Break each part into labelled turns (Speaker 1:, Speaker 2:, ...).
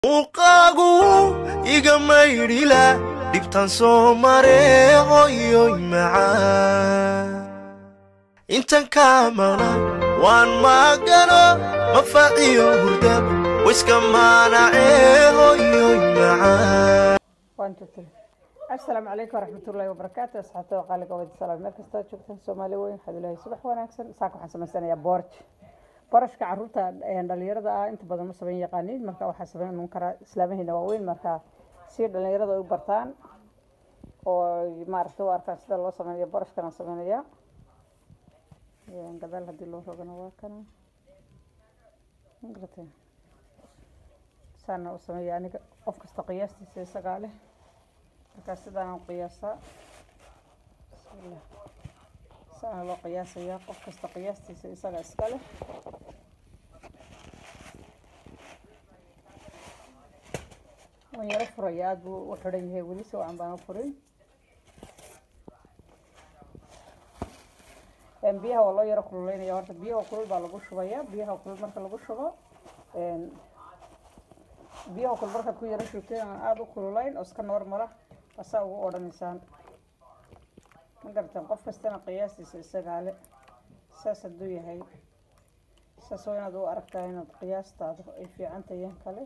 Speaker 1: muuqaagu iga maydhila dhibtaan soo mare hoyoy macaan intan kaa maqnaan waan maagano mafaciyo hurda wiska maanacee hoyoy macaan
Speaker 2: asalaamu calaykum waraxmatullaahi wabarakaatu asxaabta qaaliga wada salaam meel kastoo joogtaan soomaali weyn waxaad ilaahay subax wanaagsan saaka waxaan samaysanayaa boorj boorashka caruurta dhalinyarada ah inta badan ma samayn yaqaaniin marka waxaa samayn karaa islaamaheena waaweyn marka si dhalinyarada ay u bartaan oo maaragtay u arkaan sida loo sameynaya boorashkana sameynaya gadaal haddii loo rogana waa kana magarate saana u sameeya aniga qof kasta qiyaastiisa isagaa leh markaa sidaan qiyaasaa bismillah saana loo qiyaasayaa qof kasta qiyaastiisa isaga iska leh waan yaro furaya aada buu u xidhan yahay weli si wacan baan u furin biyaha waa loo yaro kululeynaya horta biyaha kulul baa lagu shubaya biyaha kulul marka lagu shubo biyaha kulul markaad ku yaro shubteen aan aada u kululayn oo iska normala asaa ugu odhanaysaan ma garateen qof kastana qiyaastiisa isagaa le saas hadduu yahay saas waa inaad u aragtaa inaad qiyaastaada ay fiican tahiin kale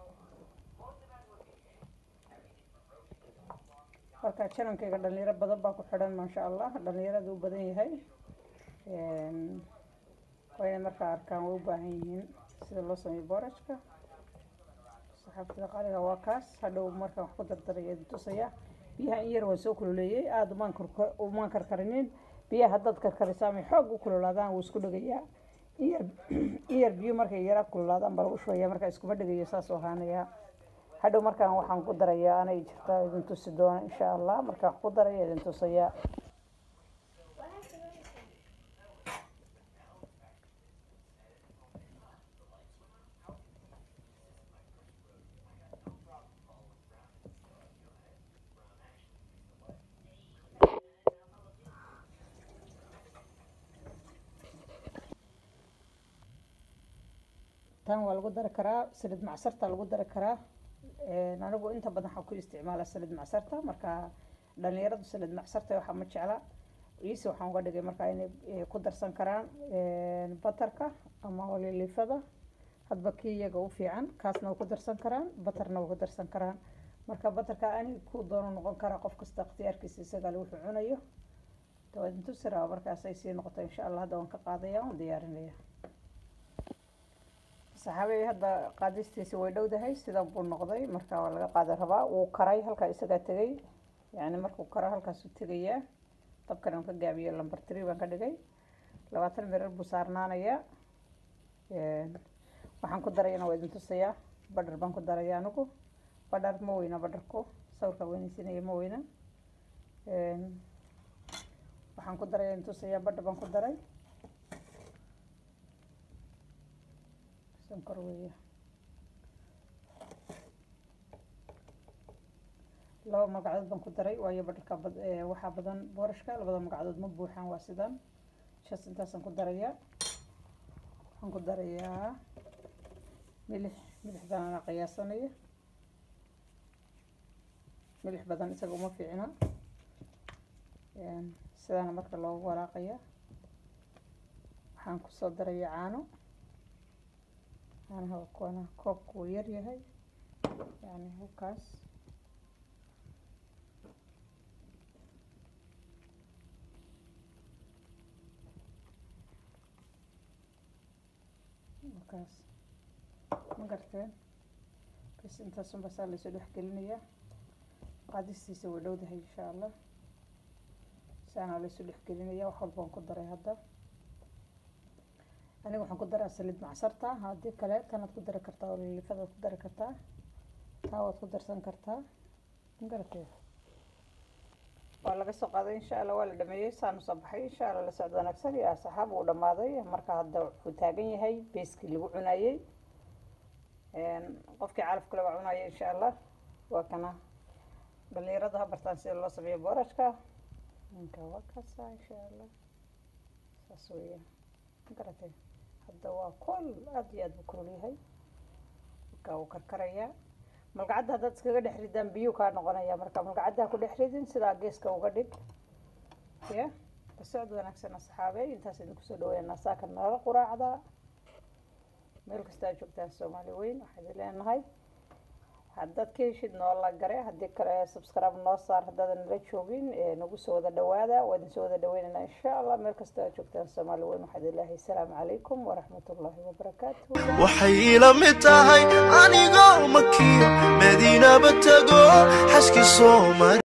Speaker 2: marka janankayga dhalinyaro badan baa ku xidhan maasha allah dhalinyarada u badan yahay waa inay markaa arkaan way u baahan yihiin sida loo sameeyo boorajka saxaabtada qaaliga waa kaas hadhow markaan wax ku dardaraya tusaya biyaha in yar waan soo kululeeyey aada umaan umaan karkarinin biyaha haddaad karkariso amay xoog u kululaadaan wuu isku dhegayaa inyar in yar biyo markay yara kululaadaan baa lagu shubaya markaa iskuma dhegayo saas oo ahaanaya hadhow markaan waxaan ku darayaa anay jirtaa idin tusi doona insha allah markaan wax ku daraya idin tusaya tan waa lagu dari karaa salid macsarta lagu dari karaa anigu inta badan waxaan ku isticmaala salid macsarta marka dhalinyaradu salid macsarta waxaa ma jecla iisi waxaan uga dhigay markaa inay ku darsan karaan batarka ama olilifada hadba kii iyaga u fiican kaasna way ku darsan karaan batarna way ku darsan karaan marka batarka ani ku doono noqon karaa qof kasta ikhtiyaarkiisa isagaa le wuxuu cunayo dawadintusira markaas ay sii noqoto insha allah hadda waan ka qaadaya waan diyaarinaya saxaabey hadda qaadistiisi way dhowdahay sida buu noqday marka waa laga qaada rabaa wuu karay halkaa isagaa tegay yani markuu karo halkaasuu tegayaa dabkan aan ka gaabiyo lamber tree baan ka dhigay labaatan mirar buu saarnaanayaa waxaan ku darayana waa idin tusayaa badhar baan ku daraya anigu badhar ma weyna badharku sawirka weynaysinaya ma weyna waxaan ku daraya idin tusayaa badhar baan ku daray sonkor weeye laba magacadood baan ku daray waayo badharka waxaa badan boorashka labada magacadood ma buuxaan waa sidaan shas intaasaan ku darayaa waxaan ku darayaa milix milixdan ana qiyaasanaya milix badan isaga uma fiicna sidaana marka loogu walaaqaya waxaan kusoo daraya caano caanaha kuwana koobku wuu yar yahay yani halkaas halkaas ma garteen bas intaasun basaa laysoo dhex gelinayaa qaadistiisa way dhowdahay insha allah saana laysoo dhex gelinaya wax walbaan ku daray hadda aniga waxaan ku daraa salid macsarta haddii kale tanaad ku dari kartaa olilifadaad ku dari kartaa taa waad ku darsan kartaa magaratee waa laga soo qaaday insha allah waa la dhameeyey saanu soo baxay insha allah la socdo wanaagsan iyo asxaab uu dhamaaday marka hadda wuxuu taagan yahay beeskii lagu cunayey qofkii calafka laga cunayay insha allah waa kana dhalinyarada ha bartaan sida loo sameeyo boorashka ninka waa kasa insha allah saas weeya magaratee hadda waa kol aada iyo aada buu kulul yahay marka wuu karkarayaa malgacadda haddaad iskaga dhex ridaan biyuu kaa noqonaya marka malgacadda ku dhex ridin sidaa geeska uga dhig ya la socod wanaagsan asxaabe intaas idinku soo dhaweynaa saaka nala quraacda meel kasta aad joogtaan soomaali weyn waxaa idin leenahay haddaad ka heshid noola gare haddii kale subscribe noo saar haddaadan nala joogin nagu soo wada dhawaada waa idin soo wada dhaweynaynaa insha allah meel kasta aad joogtaan soomaali weyn waxaa idin leeyahay asalaamu calaykum waraxmatullaahi wabarakaatu
Speaker 1: waxay ila mid tahay anigoo makiyo madiinaba tago xaski soomali